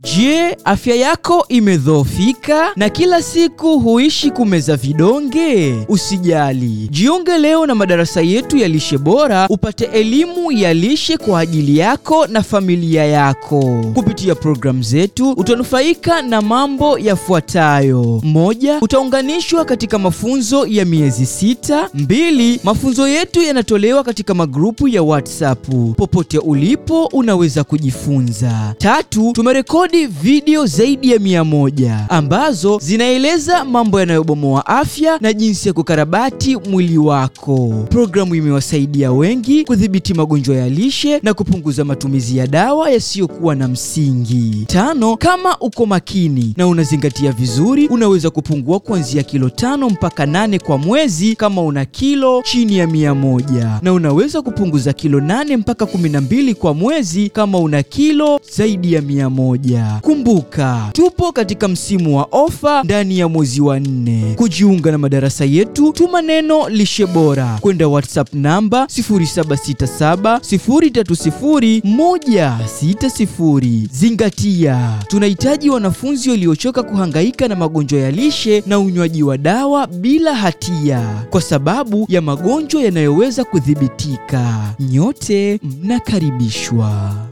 Je, afya yako imedhoofika na kila siku huishi kumeza vidonge? Usijali, jiunge leo na madarasa yetu ya lishe bora upate elimu ya lishe kwa ajili yako na familia yako. Kupitia programu zetu utanufaika na mambo yafuatayo: moja, utaunganishwa katika mafunzo ya miezi sita. Mbili, mafunzo yetu yanatolewa katika magrupu ya WhatsApp. Popote ulipo unaweza kujifunza. Tatu, tumerekodi video zaidi ya mia moja ambazo zinaeleza mambo yanayobomoa afya na jinsi ya kukarabati mwili wako. Programu imewasaidia wengi kudhibiti magonjwa ya lishe na kupunguza matumizi ya dawa yasiyokuwa na msingi. Tano, kama uko makini na unazingatia vizuri, unaweza kupungua kuanzia kilo tano mpaka nane kwa mwezi kama una kilo chini ya mia moja na unaweza kupunguza kilo nane mpaka kumi na mbili kwa mwezi kama una kilo zaidi ya mia moja. Kumbuka, tupo katika msimu wa ofa ndani ya mwezi wa nne. Kujiunga na madarasa yetu, tuma neno lishe bora kwenda WhatsApp namba 0767030160. Zingatia, tunahitaji wanafunzi waliochoka kuhangaika na magonjwa ya lishe na unywaji wa dawa bila hatia, kwa sababu ya magonjwa yanayoweza kudhibitika. Nyote mnakaribishwa.